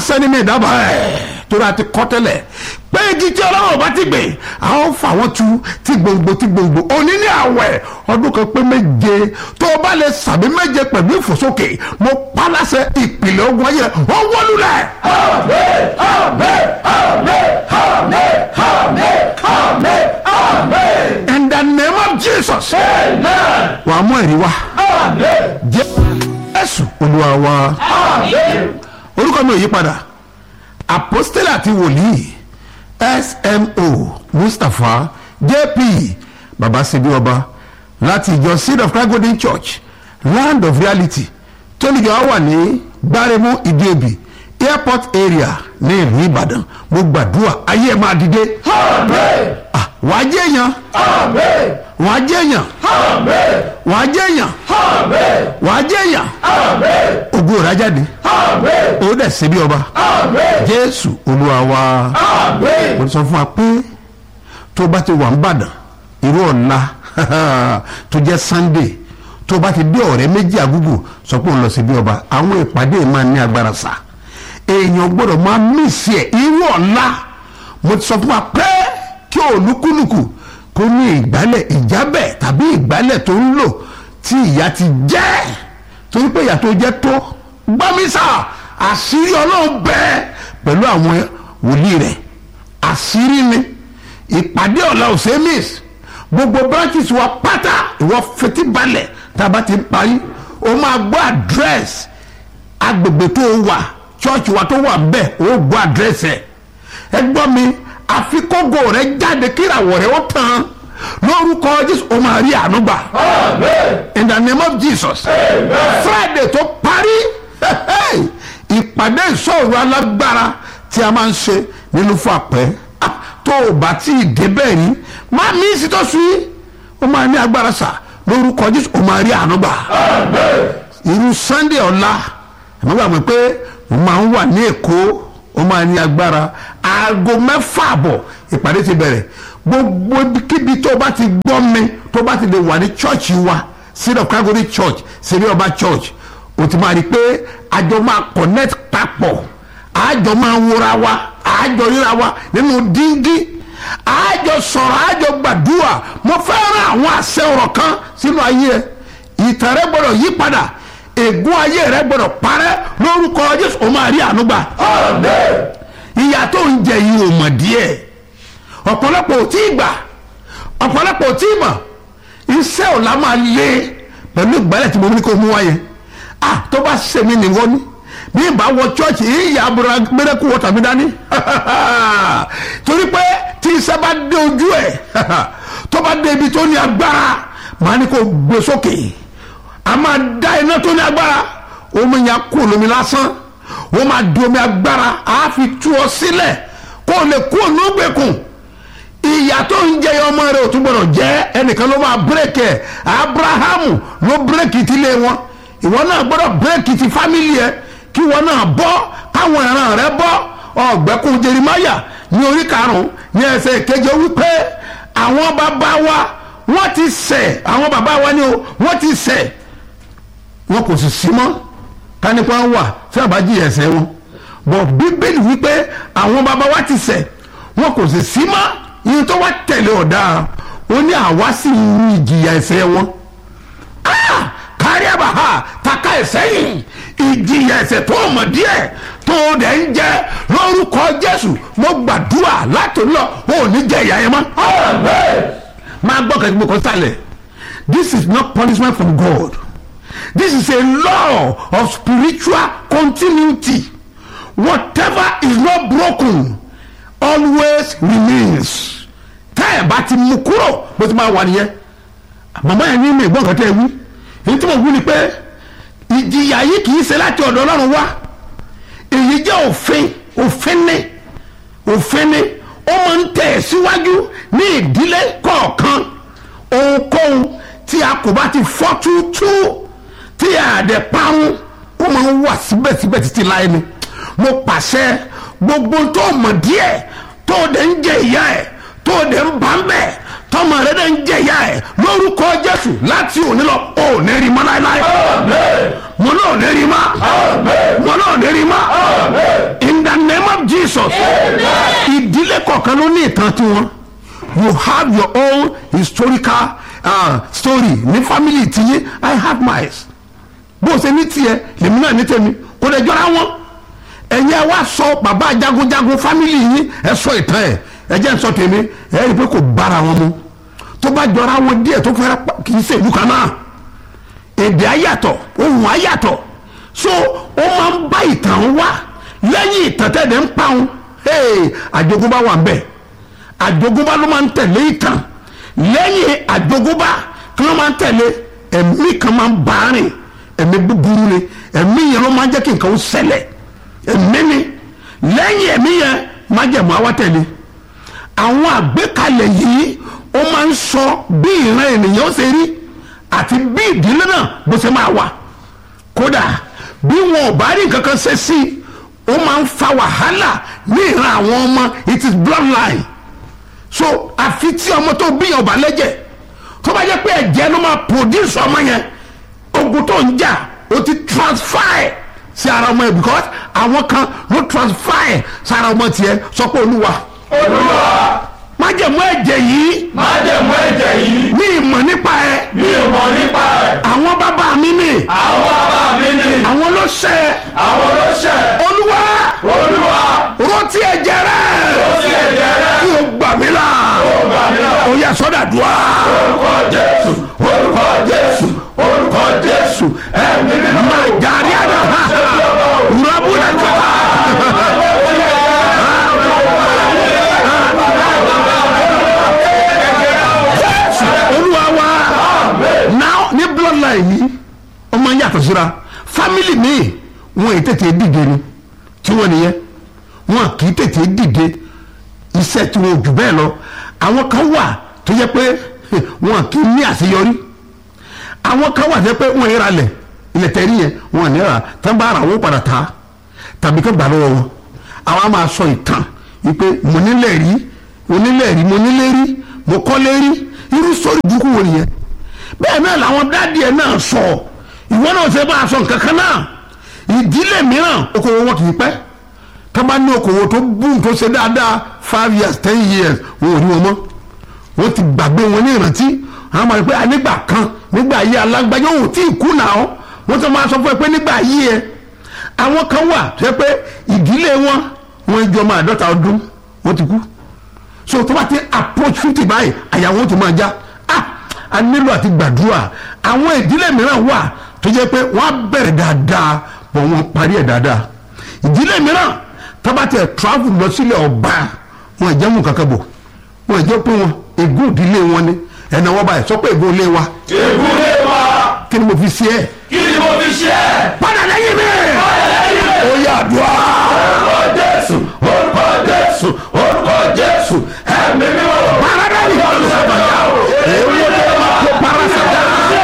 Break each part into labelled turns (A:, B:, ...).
A: lásán ní mi ìdábàá ẹ̀ torí a ti kọ́ tẹ́lẹ̀ pé igi tí ọlọ́run bá ti gbè a ó fà wọ́n tu tí gbòǹgbò tí gbòǹgbò òní ní àwẹ̀ ọdún kan pé méje tó o bá lè sàbí méje pẹ̀lú ìfòsókè mo pa láṣẹ ìpìlẹ̀ ogun ayé rẹ̀ wọ́n wọ́lú rẹ̀.
B: Amen, amen, amen, amen, amen, amen, amen.
A: in the name of jesus
B: Amen,
A: wàá mú ẹ̀rí wá
B: amen,
A: jésù olúwa wa
B: amen.
A: orúkọ mi ò yí padà apostole àti wòlíì smo mustapha jp babasebi ọba láti ìjọ seed of christ golden church land of reality tóníjọ wà ní gbáremú ìdíòbí airport area ní ìlú ìbàdàn mo gbàdúrà ayé ẹ máa dìde
B: Amen,
A: Ah, wàá jẹ́ èèyàn
B: amen,
A: wàá jẹ́ èèyàn
B: amen,
A: wàá jẹ́ èèyàn
B: amen,
A: wàá jẹ́ èèyàn
B: amen,
A: ògo rẹ̀ á jáde
B: amen,
A: ó dẹ̀ ṣe bí ọba
B: amen,
A: jésù olúwa wa.
B: amen.
A: mo sọ fún wa pé tó bá ti wà ń bàdàn irú ọ̀la tó jẹ́ sunday tó bá ti dé ọ̀rẹ́ méjì àgúgù sọ pé òun lọ sí bí ọba àwọn ìpàdé máa ní agbára sá èèyàn gbọ́dọ̀ máa mísì ẹ̀ irú ọ̀la mo ti sọ fún wa pé kí olúkúlùkù kó ní ìgbálẹ̀ ìjábẹ̀ tàbí ìgbálẹ̀ tó ń lò tí ìyá ti jẹ́ torí pé ìyá tó jẹ́ tó gbámísà àṣírí ọlọ́run bẹ́ẹ̀ pẹ̀lú àwọn wòlíì rẹ̀ àṣírí ni ìpàdé ọ̀la òsèmís gbogbo branches wa pátá ìwọ fetí balẹ̀ tá a bá ti parí o máa gbọ́ àdírẹ́sì agbègbè tó wà church wa tó wà bẹ́ẹ̀ o gbọ́ àdírẹ́sì ẹ̀ ẹ gbọ́ mi àfikógo rẹ jáde kírawọ̀ rẹ ó tán lórúkọ jésù o máa rí àánú gbà
B: Amen.
A: in the name of jesus friday tó parí ìpàdé ìṣòro alágbára tí a máa ń ṣe nínú fún àpẹ Ah, tó o bá tí ì débẹ̀ rí má mi sì tó sùn yìí ó máa ní agbára sà lórúkọ jésù ó máa rí àánú gbà irú sunday ọ̀la ẹ̀mọ́ gbàgbé pé mo máa ń wà ní èkó ó máa ní agbára aago mẹ́fà àbọ̀ ìpàdé ti bẹ̀rẹ̀ gbogbo kíbi tó o bá ti gbọ́ mi tó o bá ti lè wà ní chọ́ọ̀chì wa seed of calgary church serí ọba church o ti máa rí i pé àjọ máa connect papọ̀ àjọ máa wúra wa àjọ ríra wa nínú díngí àjọ sọ̀rọ̀ àjọ gbàdúrà mo fẹ́ rán àwọn àṣẹ ọ̀rọ̀ kan sínú ayé ẹ ìtàn rẹ gbọ́dọ̀ yí padà ègún ayé rẹ gbọ́dọ̀ parẹ́ lórúkọ jésù o máa rí àánú gbà
B: Amen.
A: ìyà tó ń jẹ yìí ò mọ̀ díẹ̀ ọ̀pọ̀lọpọ̀ ò tí ì gbà ọ̀pọ̀lọpọ̀ ò tí ì mọ̀ iṣẹ́ ọ̀la máa lé pẹ̀lú ìgbálẹ̀ tí mo ní kó mú wáyé ah tó bá ṣe mí nìwọ ni bí n bá wọ chọ́ọ̀chì ìyá abúlé mẹ́rẹ́kù wọ́tà mi dání torí pé tí iṣẹ́ bá dé ojú ẹ̀ tó bá dé ibi tó ní agbára màá ní kó gbé sókè a máa dá iná tó ní agbára omi yẹn kú lómi lásán wọ́n máa di omi agbára a fi tú ọ sílẹ̀ kó o lè kú ònúgbèkùn ìyà tó ń jẹ ọmọ rẹ ò tún gbọdọ̀ jẹ́ ẹnìkan ló máa bírèkì ẹ̀ abrahamu ló bírèkì ti lé wọn ìwọ náà gbọdọ̀ bírèkì ti fámìlì ẹ kí wọn náà bọ́ káwọn ìran rẹ bọ́ ọ̀gbẹ́kùn jerimaya ní orí karùn-ún ní ẹsẹ̀ ìkeje wípé àwọn bàbá wa wọ́n ti ṣẹ̀ àwọn bàbá wa ni o wọ́n ti ṣẹ̀ wọn kò sì sí mọ́ kánípa wà tí a bá jí ẹsẹ̀ wọn bọ̀ bíbélì wípé àwọn bàbá wa ti ṣẹ̀ wọn kò sì sí mọ́ yìí tó wá tẹ̀lé ọ̀daràn ó ní àwa sì ń ní ìjìyà ẹsẹ̀ wọn Ah! kárí àbáhà taka ẹsẹ̀ yìí ìjìyà ẹsẹ̀ tó mọ̀ díẹ̀ tó dẹ̀ ń jẹ lórúkọ jésù mo gbàdúrà láti lọ ò ní jẹ ìyá yẹn mọ́
B: Amen.
A: máa gbọ́ kẹ́kẹ́ gbọ́ kọ́ sálẹ̀ this is not punishment from God this is a law of spiritual continuity whatever is not broken always remains tẹ́ ẹ̀ bá ti mú kúrò bó ti máa wà nìyẹn màmá yẹn ní mi ìgbọ́n kan tẹ́ ẹ wí èyí tí mo wí ni pé ìjìyà yìí kì í ṣe láti ọ̀dọ̀ ọlọ́run wá èyí jẹ́ òfin òfin ní òfin ní ó máa ń tẹ̀ síwájú ní ìdílé kọ̀ọ̀kan ohunkóhun tí a kò bá ti fọ́ túútú tí a dẹ̀ parun ó máa ń wà síbẹ̀síbẹ̀ títí láyé ni mo pàṣẹ gbogbo tó mọ̀ díẹ̀ tó dẹ̀ ń jẹ ìyá ẹ̀ tó dẹ̀ ń bá ń bẹ̀ tọmọ rẹ dẹ̀ ń jẹ ìyá ẹ̀ lórúkọ jésù láti òní lọ ò ní rí mọ́ láéláé
B: Amen.
A: mo náà ní rí mọ́
B: Amen.
A: mo náà ní rí mọ́
B: Amen.
A: in jesus ìdílé kọ̀ọ̀kan ló ní ìtàn tiwọn you have your own historical uh, story ní family tiyín i have mine bó o ṣe ní tiẹ̀ lèmi náà ní tèmi kò lè jọra wọn ẹ̀yin ẹ wá sọ bàbá jagunjagun family yín ẹ sọ ìtàn ẹ ẹ jẹ́ n sọ tèmi ẹ rí i pé kò bára wọn mu tó bá jọra wọn díẹ̀ tó fẹ́rẹ̀ kì í ṣe ìlú kan náà èdè ayàtọ̀ ohun ayàtọ̀ so ó máa ń bá ìtàn wá lẹ́yìn ìtàn tẹ̀lé ń pa wọn àjogúnbá wà ń bẹ̀ àjogúnbá ló máa ń tẹ̀lé ìtàn lẹ́yìn àjogúnbá kí ló máa ń tẹ̀lé ẹ̀mí kan máa ń bá rìn ẹ̀mí búburú ni ẹ̀mí yẹn ló máa ń jẹ́ kí nǹkan ó ṣẹlẹ̀ ẹ̀mí ni lẹ́yìn ẹ̀mí yẹn máa jẹ̀mú àwa tẹ̀lé àwọn àgbékalẹ̀ yìí ó máa ń sọ bí ìran ènìyàn ó ṣe rí àti bí ìdílé náà bó ṣe máa wà kódà bí wọn ò bá rí nǹkan kan ṣe sí i ó máa ń fa wàhálà ní ìran àwọn ọmọ it is bloodline so àfi tí ọmọ tó bíyàn ọba lẹ́jẹ̀ tó bá jẹ́ pé ẹ̀jẹ̀ ló máa produce ọmọ yẹn ogun tó ń jà ó ti transfer ẹ̀ sí ara ọmọ yẹn because àwọn kan ló transfer ẹ̀ sí ara ọmọ tiẹ̀ sọ pé olúwa
B: olúwa
A: májẹ̀mú ẹ̀jẹ̀ yìí
B: májẹ̀mú ẹ̀jẹ̀ yìí
A: ní ìmọ̀ nípa ẹ̀
B: mi ò mọ̀ nípa ẹ̀
A: àwọn bàbá mi ní
B: àwọn bàbá mi ni
A: àwọn ló ṣẹ
B: àwọn ló ṣẹ̀
A: olúwa
B: olúwa
A: rántí ẹ̀jẹ̀ rẹ̀
B: ó sì ẹ̀jẹ̀ rẹ̀
A: kí o gbà mí là
B: ó gbà mí là
A: ó yá sọ́dà dùá
B: orúkọ jésù orúkọ jésù orúkọ jésù ẹ̀mí mímọ́
A: máa jàrí àná rọ́bùnà jọba. olúwa wa now ní bloodline yìí ó máa ń yàtọ̀ síra family míì wọn ì tètè dìde ni tí wọ́n nìyẹn wọn kì í tètè dìde iṣẹ́ tí wọn ò jù bẹ́ẹ̀ lọ àwọn kan wà tó yẹ pé wọn kì í ní àṣeyọrí àwọn kan wà tó yẹ pé wọn yẹra lẹ̀ ilẹ̀ tẹ̀rí yẹn wọn ní ra tán bá ara wọn padà ta tàbí kó gbà lọ́wọ́ wọn àwọn á máa sọ ìtàn wípé mo nílẹ̀ rí mo nílẹ̀ rí mo nílẹ̀ rí mo kọ́lé rí irú sórí burúkú wo nìyẹn bẹ́ẹ̀ náà làwọn dáàdì ẹ̀ náà sọ ìwọ náà ṣe bá a sọ nǹkan kan náà ìdílé mìíràn okòwò wọn kì í pẹ́ tá bá ní okòwò tó bùn tó ṣe dáadáa five years ten years wọn ò rí wọn mọ́ wọ́n ti gbàgbé wọn ní ìrántí àwọn máa rí pé nígbà kan nígbà ayé alágbájá òun tí ì kú náà wọ́n tó máa sọ fún ẹ pé nígbà ayé ẹ àwọn kan wà tó yẹ pé ìdílé wọn wọn jọ máa dọ́ta ọdún wọ́n ti kú so tó bá ti approach fifty báyìí àyà wọn ti máa já ah a nílò àti gbàdúrà àwọn ìdílé mìíràn wà tó jẹ́ pé wọ́n á bẹ̀rẹ̀ dáadáa bọ̀ wọ́n parí ẹ̀ dáadáa ìdílé mìíràn tó bá ti travel lọ sílẹ̀ ọba wọn ì jẹ́ mú kankan bò wọn ì jẹ́ pé wọn ègún ìdílé wọn ni ẹ̀nà wọn báyìí sọ pé ègún ilé wa
B: ègúnlé wa
A: kí ni mo fi ṣe ẹ́
B: kí ni mo fi ṣe é
A: padà lẹ́yìn mi ó yà àdúrà
B: orúkọ jésù orúkọ jésù orúkọ jésù ẹ̀mí mímọ́
A: paradari èwo lè kó parasada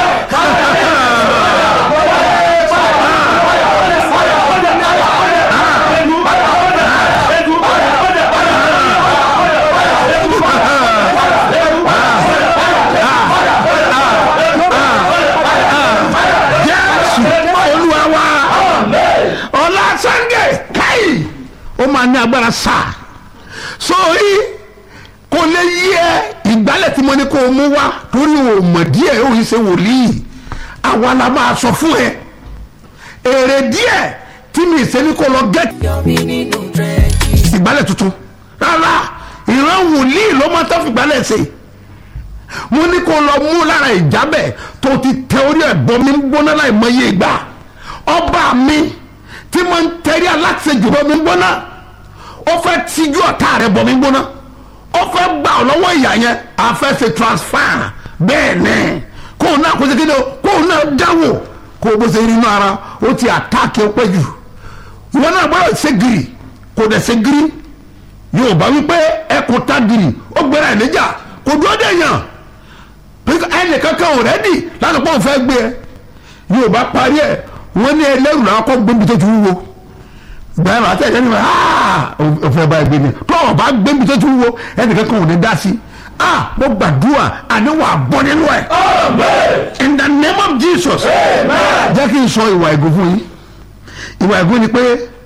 A: jésù olúwa wa ọlá sunday káyì ó máa ní agbára sáà sórí kò lè yí ẹ ìgbálẹ̀ tí mo ní kó o mú wá torí o mọ̀ díẹ̀ ó yìí ṣe wòlíì àwa la máa sọ fún ẹ èrè díẹ̀ tí mi ṣe ní kó lọ gẹ́tì
C: Yọmí nínú dírẹ́jì.
A: ìgbálẹ̀ tuntun rárá ìran wòlíì ló máa tọ́ fi ìgbálẹ̀ ṣe mo ní kó lọ mú lára ìjábẹ̀ tó ti tẹ orí ẹ̀ bọ́ mi ń gbóná láì mọye ìgbà ọba mi tí mo ń tẹ̀rí aláṣejù bọ́ mi ń gbóná ó fẹ́ tijú ọ̀tá rẹ̀ bọ́ mi ń gbóná ó fẹ́ gbà ọ́ lọ́wọ́ ìyá yẹn a fẹ́ ṣe transfer bẹ́ẹ̀ ni kó o náà kó o ṣe kéde o kó o náà dáwò kó o bó ṣe rí inú ara ó ti àtáàkì ó pẹ́ jù ìwọ náà gbọ́dọ̀ ṣe gírì kò dẹ̀ ṣe gírì yóò bá wípé ẹkùn tá gírì ó gbéra ẹ̀ níjà kò dúró dé yàn ẹnì kankan ò rẹ́dì láti pọ́n fẹ́ gbé ẹ yóò bá parí ẹ wọ́n ní ẹlẹ́rù làwọn kọ́ gbébi tó ti wúwo gbẹ́rù àti ẹ̀jẹ̀ ni wọ́n ò fẹ́ bá ẹ gbé ni tó o bá gbébi tó ti wúwo ẹnì kankan ò ní dá sí ah mo gbàdúrà àní wà bọ́ nínú ẹ̀
B: amen
A: in the name of Jesus
B: amen
A: jẹ́ kí n sọ ìwà ẹ̀gún fún yín ìwà ẹ̀gún ni pé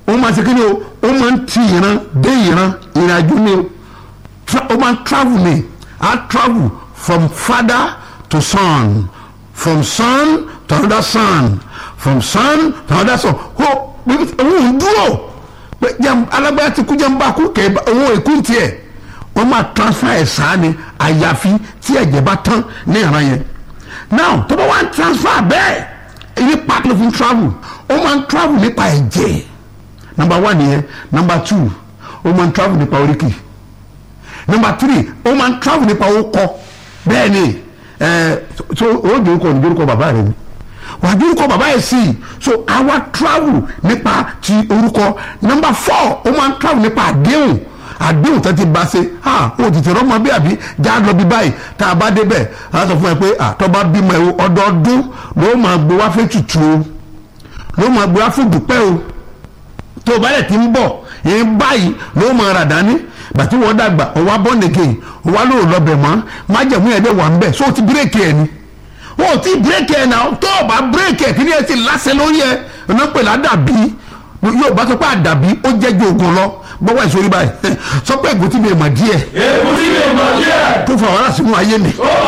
A: ó máa ṣe kí ni o ó máa ń ti ìran dé ìran ìrìnàjò ni o Tra- ó máa ń travel ni á travel from father to son from son to another son from son to another son ó òun dúró pé jẹun alágbára ti kú jẹun bá kú kẹ owó èkú tiẹ̀ wọ́n máa transfer ẹ̀ sáà ni àyàfi tí ẹ̀jẹ̀ bá tán ní ìran yẹn now tó bá wá ń transfer bẹ́ẹ̀ èyí pàtó fún travel ó máa ń travel nípa ẹ̀jẹ̀ number one nìyẹn number two ó máa ń travel nípa oríkì number three ó máa ń travel nípa orúkọ bẹ́ẹ̀ ni ẹ̀ so ó dórúkọ ní dórúkọ bàbá rẹ ni wà á dórúkọ bàbá yẹn sí i so àwa travel nípa ti orúkọ number four ó máa ń travel nípa àdéhùn àdéhùn tó ti bá ṣe ah o tètè rọmọ bí àbí já lọ bí báyìí tá a bá débẹ̀ a sọ fún ẹ pé àtọ́ bá bímọ ẹ o ọdọọdún ló máa gbé wá fẹ́ tutù o ló máa gbé wá fún dùpẹ́ o tó o bá lẹ̀ ti ń bọ̀ yẹn báyìí ló máa rà dání bàtí wọ́n dàgbà ọwọ́ abọ́nìkè ọwọ́ ló lọ́bẹ̀ mọ́ májẹ̀mú yẹn dẹ̀ wà ń bẹ̀ so o ti bírèkì ẹ̀ ni o ti bírèkì ẹ̀ náà tó o bá bírèkì ẹ̀ kí ni ẹ ti lásẹ̀ lórí ẹ̀ ọ̀nà pẹ̀lú àdàbí yóò bá sọ pé àdàbí ó jẹ́ ju oògùn lọ gbọ́wọ́ ìsòrí báyìí sọ pé ègún tí mi mọ̀ díẹ̀
B: èkútí lè mọ̀ díẹ̀.
A: tó fà wàhálà sínú ayé mi.